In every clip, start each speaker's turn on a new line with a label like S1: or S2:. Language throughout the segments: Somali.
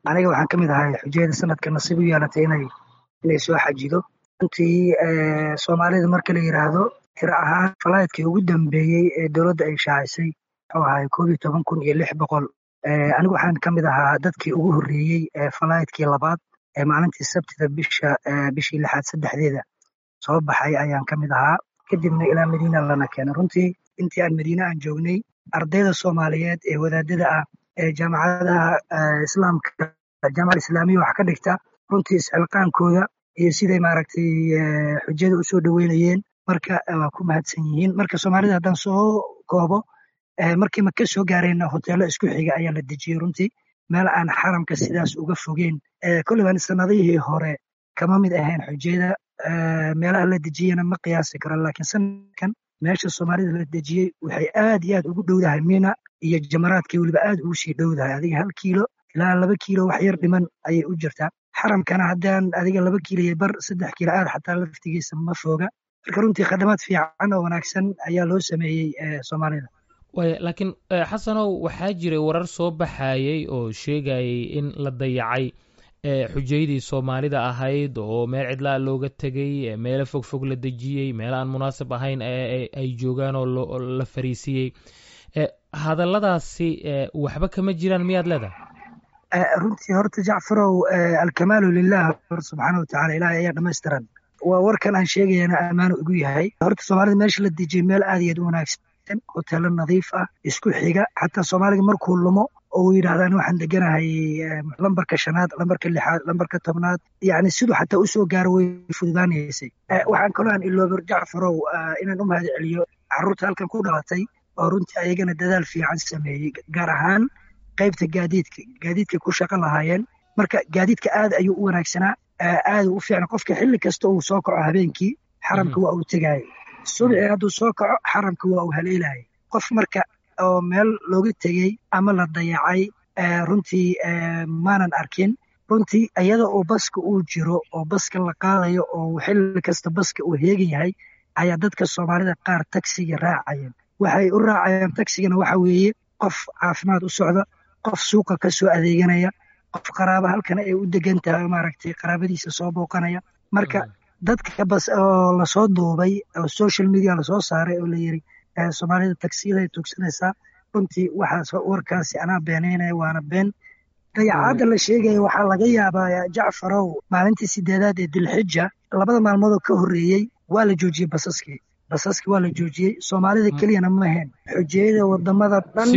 S1: aniga waxaan ka mid ahay xujayada sanadka nasiib u yeelatay inay inay soo xajido runtii soomaalida marka la yidhaahdo tiro ahaan falaydkii ugu dambeeyey ee dowladda ay shaacisay wuxuu ahay koob iyo toban kun iyo lix boqol anigu waxaan ka mid ahaa dadkii ugu horreeyey falaydkii labaad ee maalintii sabtida bisha bishii lixaad saddexdeeda soo baxay ayaan ka mid ahaa kadibna ilaa madiina lana keenay runtii intii aan madiine aan joognay ardayda soomaaliyeed ee wadaadada ah ee jaamacadaha islaamka jaamaca islaamiya wax ka dhigta runtii isxilqaankooda iyo siday maaragtay xujada usoo dhoweynayeen marka waa ku mahadsan yihiin marka soomaalida haddaan soo koobo markii maka soo gaarayna hoteelo isku xiga ayaa la dejiyey runtii meel aan xaramka sidaas uga fogeen kolliban sanadihii hore kama mid ahayn xujayada meelaha la dejiyena ma qiyaasi karo laakiin sanadkan meesha soomaalida la dejiyey waxay aad iyo aad ugu dhowdahay mina iyo jamaraadkii weliba aad ugu sii dhowdahay adiga hal kiilo ilaa laba kiilo wax yar dhiman ayay u jirtaa xaramkana haddaan adiga laba kiilo iyo bar saddex kiilo aad xataa laftigiisa ma fooga marka runtii khadamaad fiican oo wanaagsan ayaa loo sameeyey soomaalida
S2: waaya laakiin xasanow waxaa jiray warar soo baxayey oo sheegayay in la dayacay xujaydii soomaalida ahayd oo meel cidlaa looga tegey meelo fog fog la dejiyey meel aan munaasib ahayn ay joogaan oo la fariisiyey hadalladaasi waxba kama jiraan miyaad leedahay
S1: runtii horta jacfarow alkamaalu lilah subxaana watacala ilahay ayaa dhamaystiran waa warkan aan sheegayana ammaanu igu yahay horta soomaalida meesha la dejiyey meel aad iyo aad u wanaagsan hoteelo nadiif ah isku xiga xataa soomaaliga markuu lumo oo yidhahdaan waxaan deganahay lambarka shanaad lambarka lixaad lambarka tobnaad yani siduu xataa usoo gaaro way fududaanaysay waxaan kaloo aan iloober jacfarow inaan u mahad celiyo carruurta halkan ku dhalatay oo runtii ayagana dadaal fiican sameeyey gaar ahaan qaybta gaadiidka gaadiidka ku shaqo lahaayeen marka gaadiidka aad ayuu u wanaagsanaa aad u fiicna qofka xilli kasta uu soo kaco habeenkii xaramka waa uu tegayay subxii hadduu soo kaco xaramka waa uu haleelayay qof marka oo meel looga tegey ama la dayacay runtii maanan arkin runtii iyada oo baska uu jiro oo baska la qaadayo oo xilli kasta baska uu heegan yahay ayaa dadka soomaalida qaar tagsiga raacayeen waxay u raacayaan tagsigana waxa weeye qof caafimaad u socda qof suuqa ka soo adeeganaya qof qaraaba halkana ay u degan tahay maaragtay qaraabadiisa soo booqanaya marka dadka bas oo lasoo duubay oo social media lasoo saaray oo la yiri soomaalida tagsiyaday tugsanaysaa runtii waxaas warkaasi anaa beenaynaya waana been dayacaadda la sheegaya waxaa laga yaabaa jacfarow maalintii sideedaad ee dilxija labada maalmoodoo ka horreeyey waa la joojiyey basaskii basaskii waa la joojiyey soomaalida keliyana ma ahayn xujiyada wadamada dhan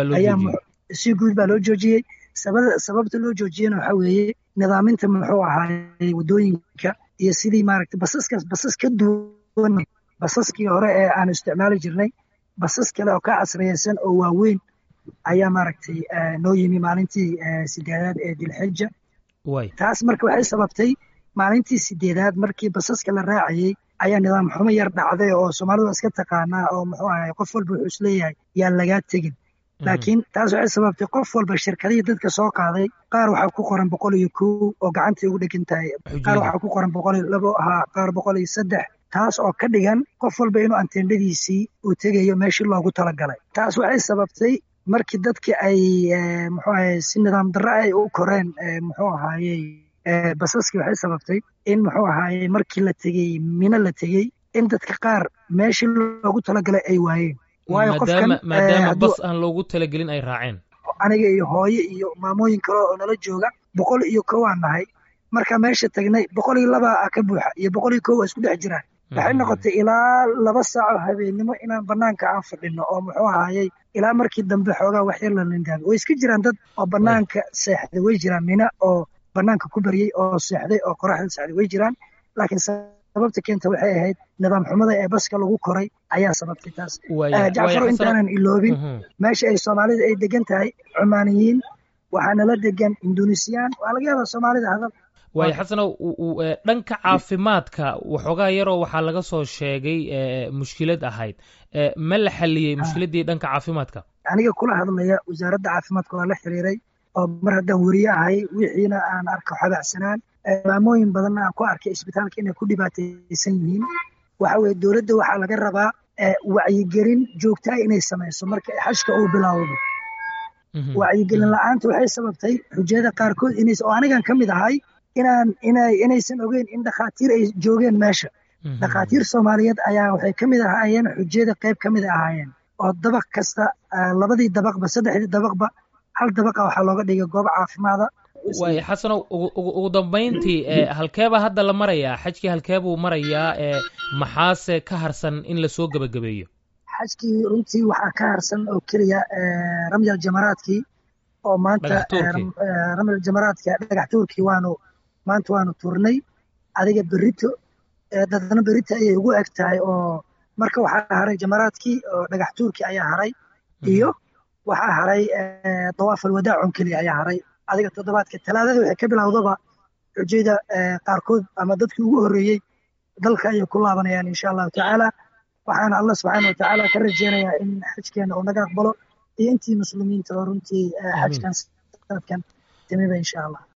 S1: si guud baa loo joojiyey sababta loo joojiyena waxa weeye nidaaminta muxuu ahaayey wadooyinka iyo sidii maaragtay basaskaas basas ka duwan basaskii hore ee aanu isticmaali jirnay basas kale oo ka casriyeysan oo waaweyn ayaa maaragtay noo yimi maalintii sideedaad ee dilxija taas marka waxay sababtay maalintii sideedaad markii basaska la raacayey ayaa nidaam xumo yar dhacday oo soomaalidu iska taqaanaa oo muxuu ahay qof walba wuxuu isleeyahay yaan lagaa tegin laakiin taas waxay sababtay qof walba shirkadihii dadka soo qaaday qaar waxaa ku qoran boqol iyo kow oo gacantii ugu dhegan tahay qaar waxaa ku qoran boqol iyo labo ahaa qaar boqol iyo saddex taas oo ka dhigan qof walba inuu anteendhadiisii uu tegayo meeshii loogu talagalay taas waxay sababtay markii dadkii ay muxuu ahay si nidaam darro ay u koreen muxuu ahaayey basaskii waxay sababtay in muxuu ahaayey markii la tegey mino la tegey in dadka qaar meeshii loogu talagalay ay waayeen waayo qofkan
S2: maadaama bas aan loogu talagelin ay raaceen
S1: aniga iyo hooye iyo maamooyin kale oo nala jooga boqol iyo kowaan nahay marka meesha tagnay boqol iyo laba ka buuxa iyo boqol iyo kow waa isku dhex jiraan waxay noqotay ilaa laba saaco habeennimo inaan banaanka aan fadhino oo muxuu ahaayey ilaa markii dambe xoogaa waxyar la lindaamay way iska jiraan dad oo banaanka seexday way jiraan mina oo banaanka ku baryey oo seexday oo qoraxda seexday way jiraan laakiin sababta keenta waxay ahayd nidaam xumada ee baska lagu koray ayaa sababtay taas jacfaro intaanan iloobin meesha ay soomaalida ay degan tahay cumaaniyiin waxaa nala degan indunisiyaan waa laga yaabaa soomaalida hadal
S2: waayo xasanow dhanka caafimaadka waxoogaa yaroo waxaa laga soo sheegay mushkilad ahayd ma la xaliyey mushkiladdii dhanka caafimaadka
S1: aniga kula hadlaya wasaaradda caafimaadka waa la xiriiray oo mar haddaan weriye ahay wixiina aan arko xabacsanaan maamooyin badanna aan ku arkay isbitaalka inay ku dhibaataysan yihiin waxa weye dowladda waxaa laga rabaa wacyigelin joogtaa inay samayso marka xashka uu bilaawdo wacyigelin la-aanta waxay sababtay xujayada qaarkood inays oo anigan ka mid ahay inaan inay inaysan ogeyn in dhakhaatiir ay joogeen meesha dhakhaatiir soomaaliyeed ayaa waxay ka mid ahaayeen xujayada qayb ka mid ahaayeen oo dabaq kasta labadii dabaqba saddexdii dabaqba hal dabaqa waxaa looga dhigay goob caafimaada
S2: waay xasanow ugu dambayntii halkeeba hadda la marayaa xajkii halkeebuu marayaa maxaase ka harsan in lasoo gebagabeeyo
S1: xajkii runtii waxaa ka harsan oo keliya ramyal jamaraadkii oo maanta ramyal jamaraadki dhagax tuurkii waanu maanta waanu turnay adiga berito dadna berito ayay ugu eg tahay oo marka waxaa haray jamaraadkii oo dhagax tuurkii ayaa haray iyo waxaa haray dawaaf alwadaacon keliya ayaa haray adiga toddobaadka talaadada waxay ka bilowdaba xujayda qaarkood ama dadkii ugu horreeyey dalka ayay ku laabanayaan insha allahu tacaala waxaana allah subxaana wa tacaala ka rajeynayaa in xajkeena uu naga aqbalo iyo intii muslimiinta oo runtii xajkan sanadkan timiba insha allah